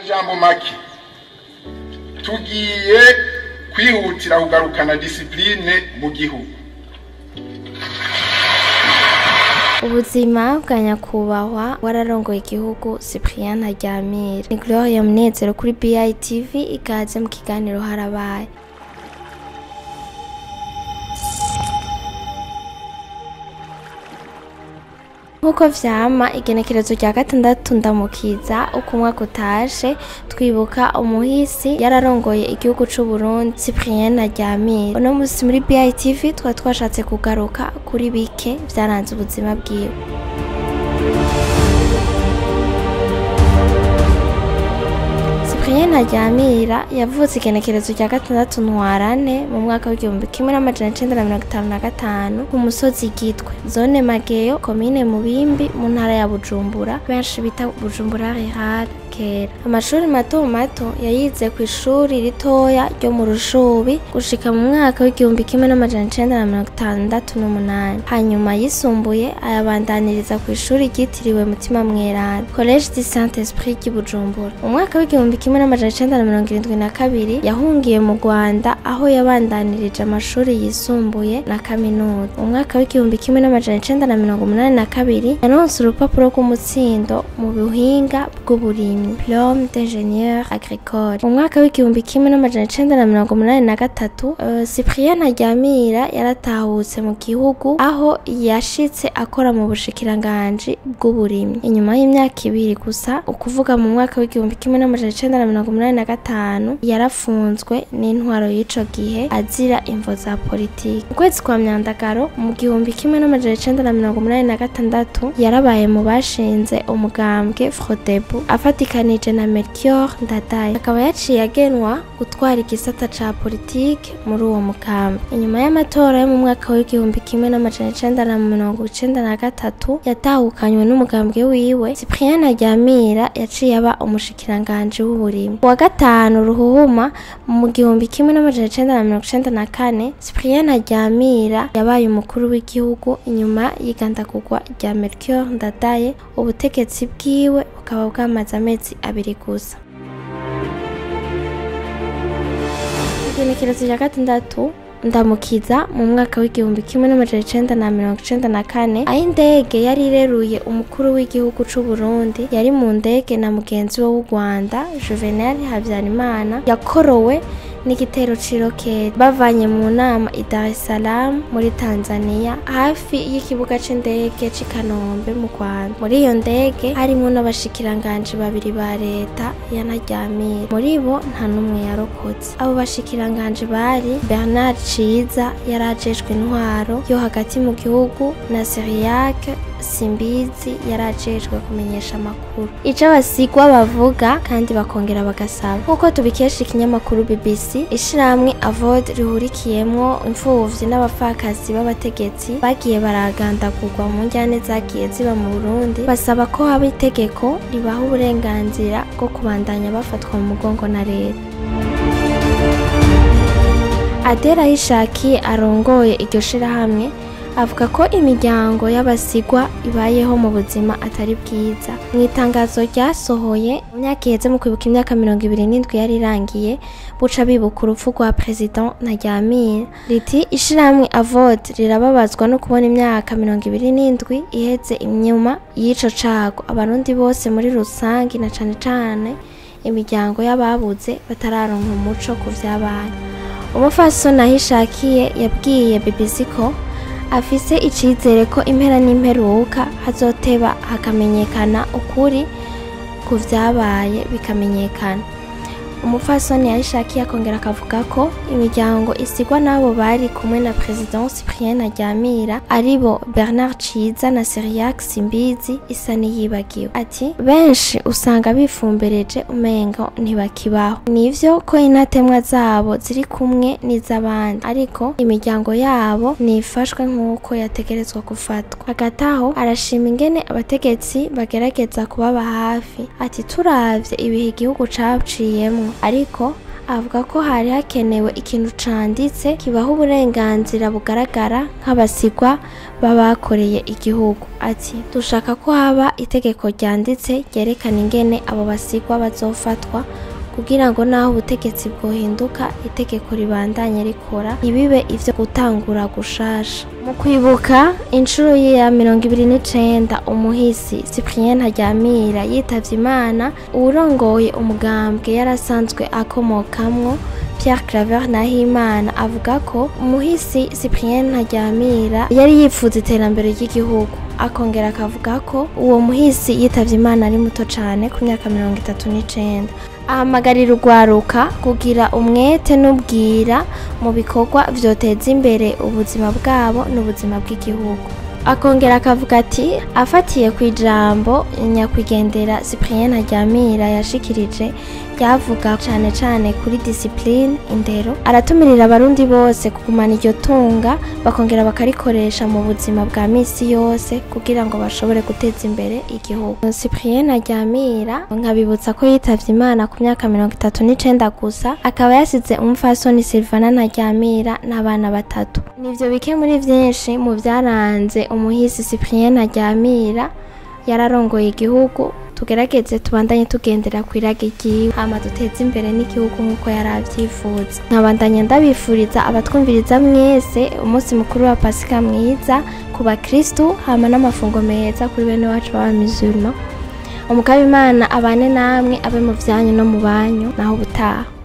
jambo make tugiye kwihutira kugarukana disipurine mu gihugu ubuzima bwa nyakubahwa wararongoye igihugu cyprien ntaryamira ni gloria munezero kuri bitv ikaze mu kiganiro harabaye nk'uko vyama igenekerezo rya gatandatu ndamukiza uko umwaka utashe twibuka umuhisi yararongoye igihugu c'u Burundi Cyprien Ntaryamira uno musi muri BITV twari twashatse kugaruka kuri bike vyaranze ubuzima bwiwe Cyprien Ntaryamira yavutse igenekerezo rya gatandatu ntwarane mu mwaka w'igihumbi kimwe n'amajana icenda na mirongo itanu na gatanu ku musozi Gitwe zone Mageyo komine Mubimbi mu ntara ya Bujumbura benshi bita Bujumbura Rural kera amashuri mato mato yayize ku ishuri ritoya ryo mu Rushubi gushika mu mwaka w'igihumbi kimwe n'amajana icenda na mirongo itandatu n'umunani hanyuma yisumbuye ayabandaniriza ku ishuri ryitiriwe Mutima Mweranda College du Saint Esprit ry'i Bujumbura mu mwaka w'igihumbi kimwe n'amajana icenda na mirongo irindwi na kabiri yahungiye mu Rwanda aho yabandanirije amashuri yisumbuye na kaminuza mu mwaka w'igihumbi kimwe n'amajana icenda na mirongo umunani na kabiri yaronse urupapuro rw'umutsindo mu buhinga bw'uburimyi diplome d'ingénieur agricole mu mwaka w'igihumbi kimwe n'amajana icenda na mirongo umunani na gatatu uh, Cyprien Ntaryamira yaratahutse mu gihugu aho yashitse akora mu bushikiranganji bw'uburimyi inyuma y'imyaka ibiri gusa ukuvuga mu mwaka w'igihumbi kimwe n'amajana icenda na mirongo umunani na gatanu yarafunzwe n'intwaro y'ico gihe azira imvo za politiki mu kwezi kwa myandagaro mu gihumbi kimwe n'amajana icenda na mirongo umunani na gatandatu yarabaye mu bashinze umugambwe Frodebu afatikanije na Melchior Ndadaye akaba yaciye agenwa gutwara igisata ca politike muri uwo mugambi inyuma y'amatora yo mu mwaka w'igihumbi kimwe n'amajana icenda na mirongo icenda na gatatu yatahukanywe n'umugambwe wiwe Cyprien Ntaryamira yaciye aba umushikiranganji w'uburimyi wa gatanu ruhuhuma mu gihumbi kimwe n'amajana icenda na mirongo icenda na kane Cyprien Ntaryamira yabaye umukuru w'igihugu inyuma y'igandagurwa rya Melchior Ndadaye ubutegetsi bwiwe bukaba bwamaze amezi abiri gusa igenekerezo rya gatandatu ndamukiza mu mwaka w'igihumbi kimwe n'amajana icenda na mirongo icenda na kane aho indege yari ireruye umukuru w'igihugu c'u Burundi yari mu ndege na mugenzi we w'u Rwanda Juvenal Habyarimana yakorowe n'igitero c'iroketi bavanye mu nama i Dar es Salaam muri Tanzania hafi y'ikibuga c'indege c'i Kanombe mu Rwanda muri iyo ndege harimwo n'abashikiranganji babiri ba leta ya Ntaryamira muri bo nta n'umwe yarokotse abo bashikiranganji bari Bernard Ciza yari ajejwe intwaro yo hagati mu gihugu na Cyriaque simbizi yari ajejwe kumenyesha amakuru ico abasigwa bavuga kandi bakongera bagasaba nk'uko tubikesha ikinyamakuru BBC ishirahamwe avod rihurikiyemwo imfuvyi n'abapfakazi b'abategetsi bagiye baragandagurwa mu njyane zagiye ziba mu Burundi basaba ko haba itegeko ribaha uburenganzira bwo kubandanya bafatwa mu mugongo na leta Adera Hishakiye arongoye iryo shirahamwe avuga ko imiryango y'abasigwa ibayeho mu buzima atari bwiza mu itangazo ryasohoye mu myaka iheze mu kwibuka imyaka mirongo ibiri n'indwi yari irangiye buca bibuka urupfu rwa perezida Ntaryamira riti ishirahamwe avod rirababazwa no kubona imyaka mirongo ibiri n'indwi iheze inyuma y'ico cago abarundi bose muri rusangi na cane cane imiryango y'ababuze batararonka umuco ku vyabaye umufasoni ahishakiye yabwiye BBC ko afise icizere ko impera n'imperuka hazoteba hakamenyekana ukuri ku vyabaye bikamenyekana umupfasoni yayishakiye akongera akavuga ko imiryango isigwa n'abo bari kumwe na president Cyprien Ntaryamira aribo Bernard Ciza na Cyriaque Simbizi isa niyibagiwe ati benshi usanga bifumbereje umengo ntibakibaho nivyo ko intatemwa zabo ziri kumwe n'iz'abandi ariko imiryango yabo nifashwe nk'uko yategerezwa gufatwa hagati aho arashima ingene abategetsi bagerageza kubaba hafi ati turavye ibihe igihugu caciyemwo ariko avuga ko hari hakenewe ikintu canditse kibaha uburenganzira bugaragara nk'abasigwa b'abakoreye igihugu ati dushaka ko haba itegeko ryanditse ryerekana ingene abo basigwa bazofatwa kugira ngo naho ubutegetsi bwohinduka itegeko ribandanye rikora ntibibe ivyo gutangura gushasha mu kwibuka inshuro ya mirongo ibiri n'icenda umuhisi cyprien ntaryamira yitavye imana uwurongoye umugambwe yarasanzwe akomokamwo Pierre Claver Nahimana avuga ko umuhisi Cyprien Ntaryamira yari yipfuza iterambere ry'igihugu akongera akavuga ko uwo muhisi yitavye imana ari muto cane ku myaka mirongo itatu n'icenda ahamagarira urwaruka kugira umwete n'ubwira mu bikorwa vyoteza imbere ubuzima bwabo n'ubuzima bw'igihugu akongera akavuga ati afatiye ku ijambo nyakwigendera cyprien ntaryamira yashikirije ryavuga cane cane kuri disipline indero aratumirira abarundi bose kugumana iryo tunga bakongera bakarikoresha mu buzima bwa misi yose kugira ngo bashobore guteza imbere igihugu cyprien ntaryamira nkabibutsa ko yitavye imana ku myaka mirongo itatu n'icenda gusa akaba yasize umupfasoni silvana ntaryamira n'abana batatu nivyo bike muri vyinshi mu vyaranze umuhisi cyprien ntaryamira yararongoye igihugu tugerageze tubandanye tugendera ku irage ryiwe hama duteze imbere n'igihugu nk'uko yari avyifuza nkabandanya ndabifuriza abatwumviriza mwese umunsi mukuru wa pasika mwiza ku bakristu hama n'amafungo meza kuri bene wacu b'abamizurima umukaba imana abane namwe abe mu vyanyu no mu banyu naho ubutaha